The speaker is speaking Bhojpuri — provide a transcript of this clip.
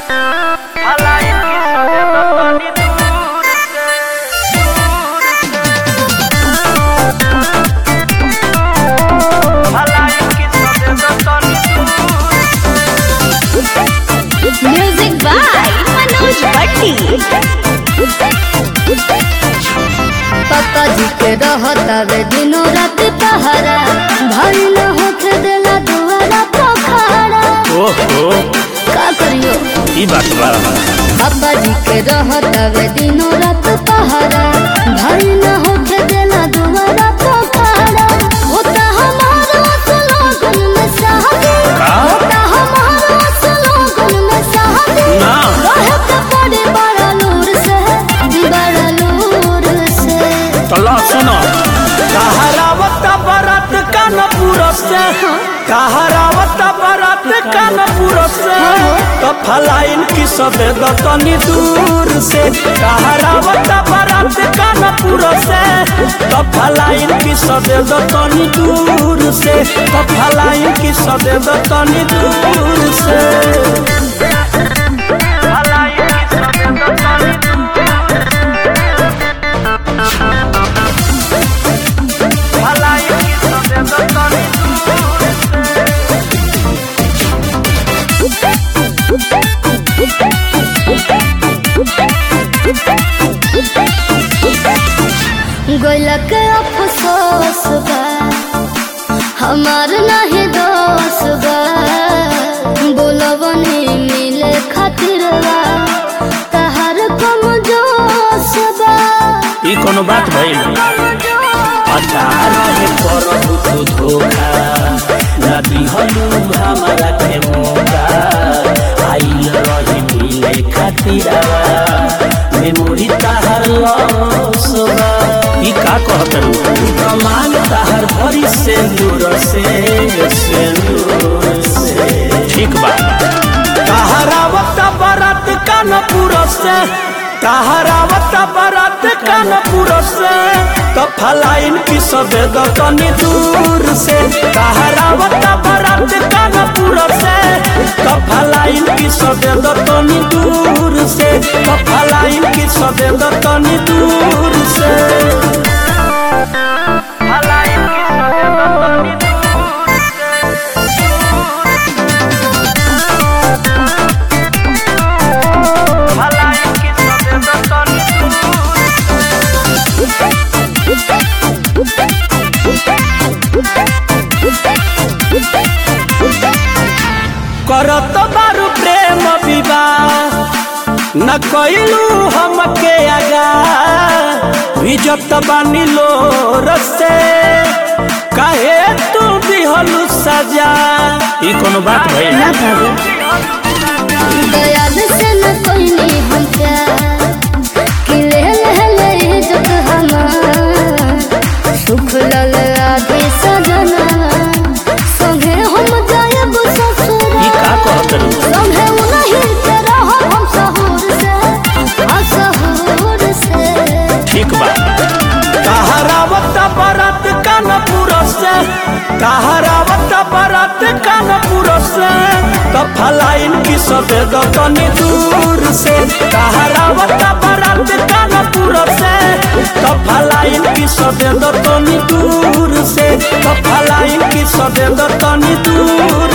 म्यूजिक बाय मनोज भट्टी पापा जी के रहतावे दिनों रात पहरा भाई न होके देला दुआरा पोखरा ओहो का करियो ई बात बा पापा जी के रहतावे दिनों रात पहरा भाई न होके देला दुआरा पोखरा होता हमारा सलोगन में शादी का? होता हमारा सलोगन में शादी ना। रहे के पड़े बड़ा लूर से बड़ा लूर से चलो सुनो कहरावत बरत कानपुर से कहरावत बरत कानपुर से तो फलाइन की सबे दतनी दूर से कहरावत बरत कानपुर से तो फलाइन की सबे दतनी दूर से तो फलाइन की सबे दतनी दूर से फलाइन की सबे दतनी फलाइन की सबे दतनी गोइला के अफसोस बा हमार नहीं दोष बा बोलवनी मिले खातिर बा तहार कम जोश बा ई कोनो बात भइल अच्छा रहे करहु तो धोखा ना दिहलु हमारा के मौका आइल रही मिले खातिरा मेमोरी ताहर लॉस बा ई का कहत रू कमान ताहर भरी से दूर से से दूर से ठीक बा कहरावत बरत कानपुर से कहरावत बरत कानपुर से तो फलाइन की सबे दतनी दूर से कहरावत बरत कानपुर से तो फलाइन की सबे दतनी दूर से तो फलाइन की सबे दतनी दूर से फलाइन की सबे दतनी दूर से फलाइन की सबे दतनी दूर करत बारू प्रेम विवाह न कइलू हमके आगा इज्जत बानी लो रसे काहे तू दिहलू सजा ई कोनो बात भइल ना भाभी दयाल से न कोई नहीं हम प्यार कि ले ले ले इज्जत हमार सुख लल आगे सजना संगे हम जायब ई ससुरा का कहत रू संगे उनही के रहो हम सहूर से हाँ सहूर से ठीक बा कहरावत बरत कानपुर से कहरावत बरत कानपुर से तो फलाइन की सबे दतनी दूर से कहरावत बरत कानपुर से तो फलाइन की सबे दतनी दूर से तो फलाइन की सबे दतनी दूर